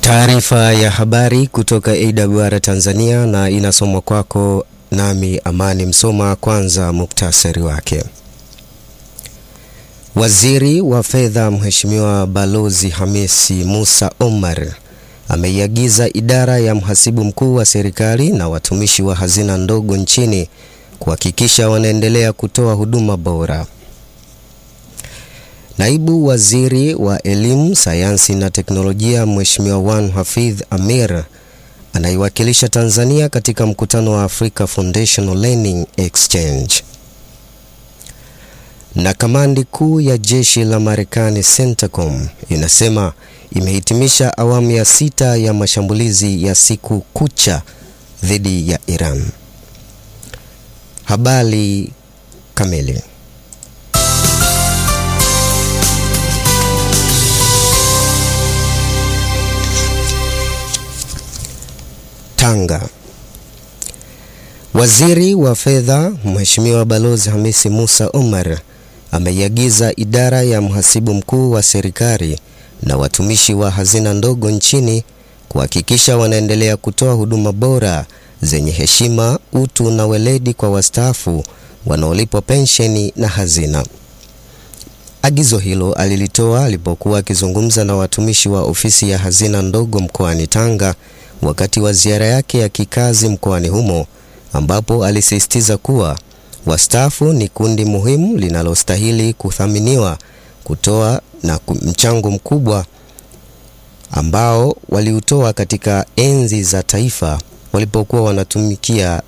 Taarifa ya habari kutoka AWR Tanzania na inasomwa kwako nami Amani Msoma. Kwanza muktasari wake. Waziri wa Fedha Mheshimiwa Balozi Hamisi Musa Omar ameiagiza idara ya mhasibu mkuu wa serikali na watumishi wa hazina ndogo nchini kuhakikisha wanaendelea kutoa huduma bora. Naibu Waziri wa Elimu, Sayansi na Teknolojia Mheshimiwa Wan Hafidh Amir anaiwakilisha Tanzania katika mkutano wa Africa Foundational Learning Exchange. Na kamandi kuu ya jeshi la Marekani CENTCOM inasema imehitimisha awamu ya sita ya mashambulizi ya siku kucha dhidi ya Iran. Habari kamili. Tanga. Waziri wa Fedha Mheshimiwa Balozi Hamisi Musa Omar ameiagiza idara ya mhasibu mkuu wa serikali na watumishi wa hazina ndogo nchini kuhakikisha wanaendelea kutoa huduma bora zenye heshima, utu na weledi kwa wastaafu wanaolipwa pensheni na hazina. Agizo hilo alilitoa alipokuwa akizungumza na watumishi wa ofisi ya hazina ndogo mkoani Tanga wakati wa ziara yake ya kikazi mkoani humo ambapo alisisitiza kuwa wastaafu ni kundi muhimu linalostahili kuthaminiwa, kutoa na mchango mkubwa ambao waliutoa katika enzi za taifa walipokuwa wanatumikia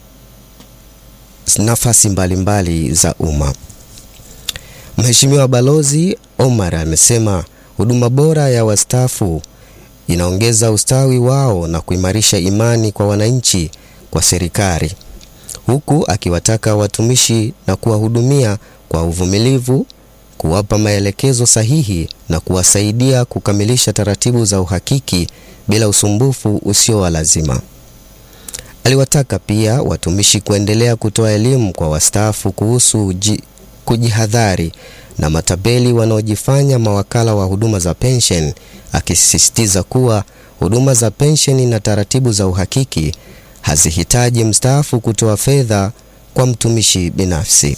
nafasi mbalimbali za umma. Mheshimiwa Balozi Omar amesema huduma bora ya wastaafu inaongeza ustawi wao na kuimarisha imani kwa wananchi kwa serikali, huku akiwataka watumishi na kuwahudumia kwa uvumilivu, kuwapa maelekezo sahihi na kuwasaidia kukamilisha taratibu za uhakiki bila usumbufu usio wa lazima. Aliwataka pia watumishi kuendelea kutoa elimu kwa wastaafu kuhusu kujihadhari na matapeli wanaojifanya mawakala wa huduma za pensheni, akisisitiza kuwa huduma za pensheni na taratibu za uhakiki hazihitaji mstaafu kutoa fedha kwa mtumishi binafsi.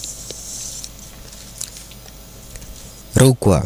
Rukwa.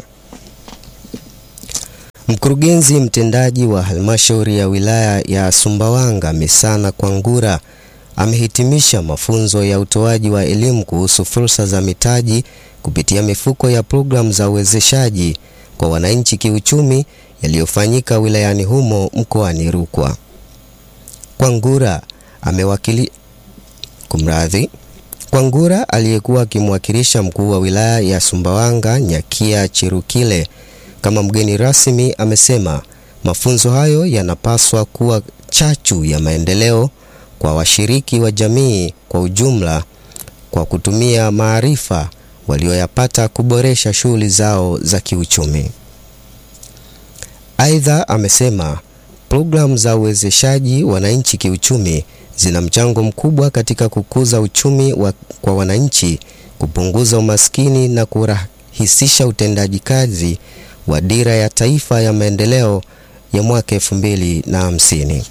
Mkurugenzi mtendaji wa halmashauri ya wilaya ya Sumbawanga Misana Kwangura amehitimisha mafunzo ya utoaji wa elimu kuhusu fursa za mitaji kupitia mifuko ya programu za uwezeshaji kwa wananchi kiuchumi yaliyofanyika wilayani humo mkoani Rukwa. Kwangura amewakili kumradhi. Kwangura aliyekuwa akimwakilisha mkuu wa wilaya ya Sumbawanga Nyakia Chirukile kama mgeni rasmi amesema mafunzo hayo yanapaswa kuwa chachu ya maendeleo kwa washiriki wa jamii kwa ujumla kwa kutumia maarifa walioyapata kuboresha shughuli zao za kiuchumi. Aidha, amesema programu za uwezeshaji wananchi kiuchumi zina mchango mkubwa katika kukuza uchumi wa, kwa wananchi, kupunguza umaskini na kurahisisha utendaji kazi wa dira ya taifa ya maendeleo ya mwaka elfu mbili na hamsini.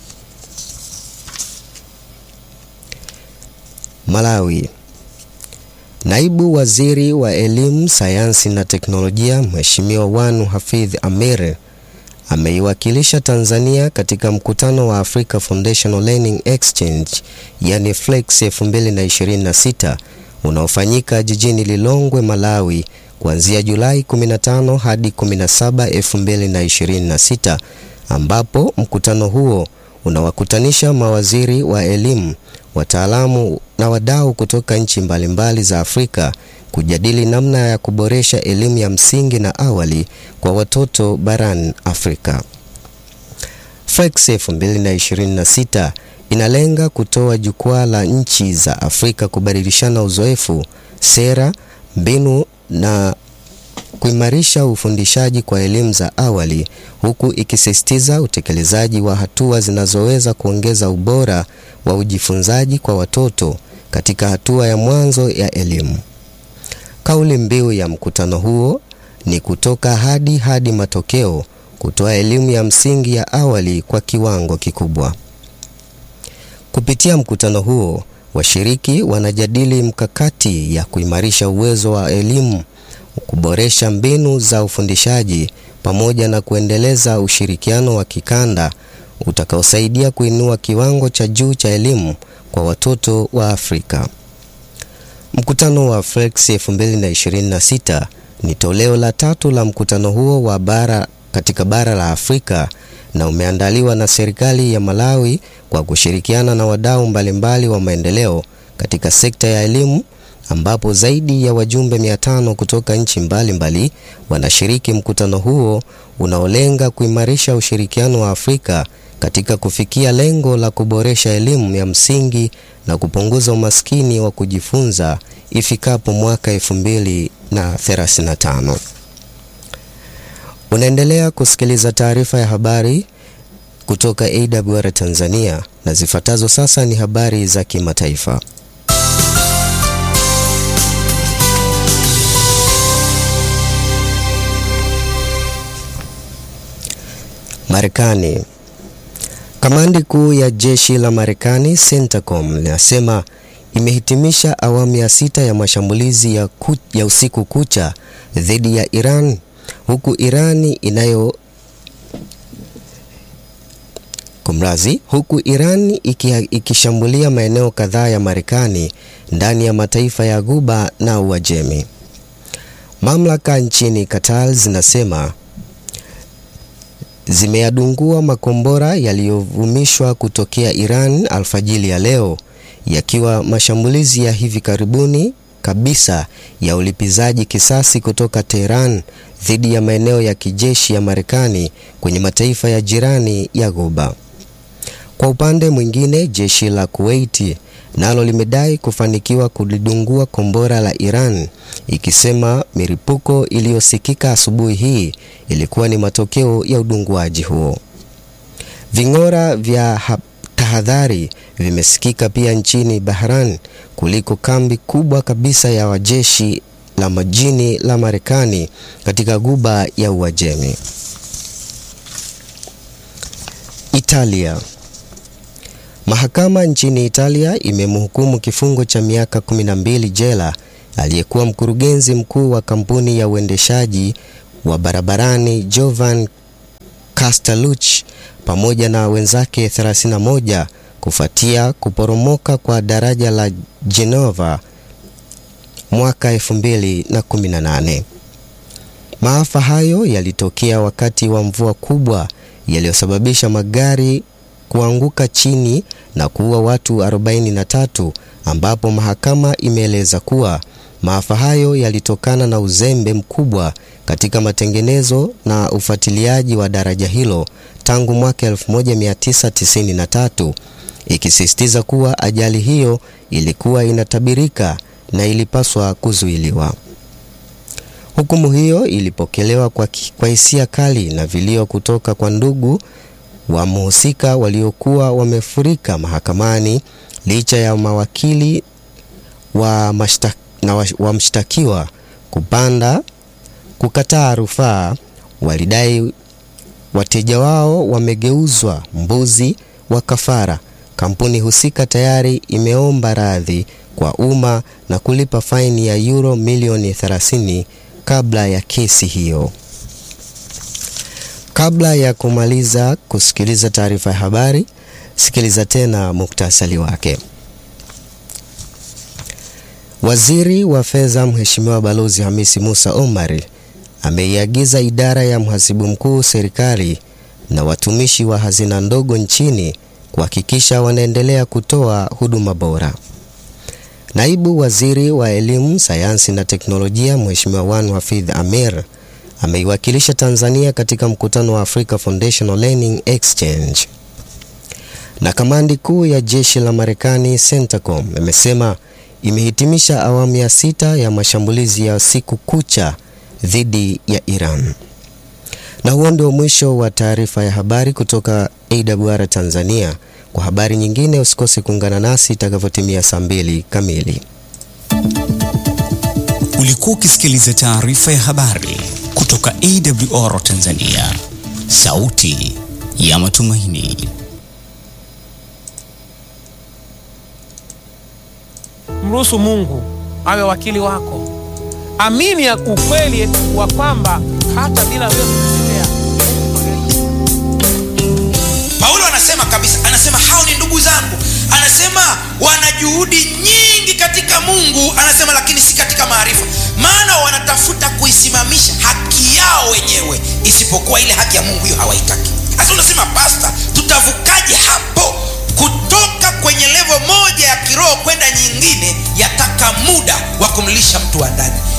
Malawi. Naibu Waziri wa Elimu, Sayansi na Teknolojia Mheshimiwa Wanu Hafidh Amir ameiwakilisha Tanzania katika mkutano wa Africa Foundational Learning Exchange yani FLEX 2026 unaofanyika jijini Lilongwe, Malawi kuanzia Julai 15 hadi 17, 2026 ambapo mkutano huo unawakutanisha mawaziri wa elimu, wataalamu na wadau kutoka nchi mbalimbali za Afrika kujadili namna ya kuboresha elimu ya msingi na awali kwa watoto barani Afrika. FLEX 2026 inalenga kutoa jukwaa la nchi za Afrika kubadilishana uzoefu, sera, mbinu na kuimarisha ufundishaji kwa elimu za awali huku ikisisitiza utekelezaji wa hatua zinazoweza kuongeza ubora wa ujifunzaji kwa watoto katika hatua ya mwanzo ya elimu. Kauli mbiu ya mkutano huo ni kutoka hadi hadi matokeo kutoa elimu ya msingi ya awali kwa kiwango kikubwa. Kupitia mkutano huo, washiriki wanajadili mkakati ya kuimarisha uwezo wa elimu, kuboresha mbinu za ufundishaji pamoja na kuendeleza ushirikiano wa kikanda utakaosaidia kuinua kiwango cha juu cha elimu kwa watoto wa Afrika. Mkutano wa Flex 2026 ni toleo la tatu la mkutano huo wa bara katika bara la Afrika na umeandaliwa na serikali ya Malawi kwa kushirikiana na wadau mbalimbali wa maendeleo katika sekta ya elimu ambapo zaidi ya wajumbe 500 kutoka nchi mbalimbali wanashiriki mkutano huo unaolenga kuimarisha ushirikiano wa Afrika katika kufikia lengo la kuboresha elimu ya msingi na kupunguza umaskini wa kujifunza ifikapo mwaka 2035. Unaendelea kusikiliza taarifa ya habari kutoka AWR Tanzania na zifuatazo sasa ni habari za kimataifa. Marekani. Kamandi kuu ya jeshi la Marekani CENTCOM linasema imehitimisha awamu ya sita ya mashambulizi ya, ku, ya usiku kucha dhidi ya Iran huku Irani inayo kumrazi huku Iran iki, ikishambulia maeneo kadhaa ya Marekani ndani ya mataifa ya Ghuba na Uajemi. Mamlaka nchini Qatar zinasema zimeyadungua makombora yaliyovumishwa kutokea Iran alfajili ya leo, yakiwa mashambulizi ya hivi karibuni kabisa ya ulipizaji kisasi kutoka Tehran dhidi ya maeneo ya kijeshi ya Marekani kwenye mataifa ya jirani ya Ghuba. Kwa upande mwingine, jeshi la Kuwait nalo limedai kufanikiwa kulidungua kombora la Iran ikisema milipuko iliyosikika asubuhi hii ilikuwa ni matokeo ya udunguaji huo. Ving'ora vya tahadhari vimesikika pia nchini Bahrain kuliko kambi kubwa kabisa ya wajeshi la majini la Marekani katika Ghuba ya Uajemi. Italia. Mahakama nchini Italia imemhukumu kifungo cha miaka 12 jela aliyekuwa mkurugenzi mkuu wa kampuni ya uendeshaji wa barabarani Jovan Castellucci pamoja na wenzake 31 kufuatia kuporomoka kwa daraja la Genova mwaka 2018. Maafa hayo yalitokea wakati wa mvua kubwa yaliyosababisha magari kuanguka chini na kuua watu 43 ambapo mahakama imeeleza kuwa maafa hayo yalitokana na uzembe mkubwa katika matengenezo na ufuatiliaji wa daraja hilo tangu mwaka 1993 ikisisitiza kuwa ajali hiyo ilikuwa inatabirika na ilipaswa kuzuiliwa. Hukumu hiyo ilipokelewa kwa, kwa hisia kali na vilio kutoka kwa ndugu wa mhusika waliokuwa wamefurika mahakamani licha ya mawakili wa, mashta, na wa, wa mshtakiwa kupanda kukataa rufaa. Walidai wateja wao wamegeuzwa mbuzi wa kafara. Kampuni husika tayari imeomba radhi kwa umma na kulipa faini ya euro milioni 30 kabla ya kesi hiyo. Kabla ya kumaliza kusikiliza taarifa ya habari, sikiliza tena muktasari wake. Waziri wa Fedha Mheshimiwa Balozi Hamisi Musa Omar ameiagiza idara ya mhasibu mkuu serikali na watumishi wa hazina ndogo nchini kuhakikisha wanaendelea kutoa huduma bora. Naibu Waziri wa Elimu, Sayansi na Teknolojia Mheshimiwa Wanu Hafidh Amer ameiwakilisha Tanzania katika mkutano wa Africa Foundational Learning Exchange. Na kamandi kuu ya jeshi la Marekani CENTCOM imesema imehitimisha awamu ya sita ya mashambulizi ya siku kucha dhidi ya Iran. Na huo ndio mwisho wa taarifa ya habari kutoka AWR Tanzania. Kwa habari nyingine usikose kuungana nasi itakavyotimia saa mbili kamili. Ulikuwa ukisikiliza taarifa ya habari kutoka AWR Tanzania, sauti ya matumaini. Mruhusu Mungu awe wakili wako. Amini ya ukweli wa kwamba hata bila wewe kujitetea. Paulo anasema kabisa, anasema hao ni ndugu zangu, anasema wana juhudi nyingi katika Mungu, anasema lakini si katika maarifa, maana wanatafuta kuisimamisha haki yao wenyewe, isipokuwa ile haki ya Mungu hiyo hawaitaki. Sasa unasema pasta, tutavukaje hapo kutoka kwenye levo moja ya kiroho kwenda nyingine? Yataka muda wa kumlisha mtu wa ndani.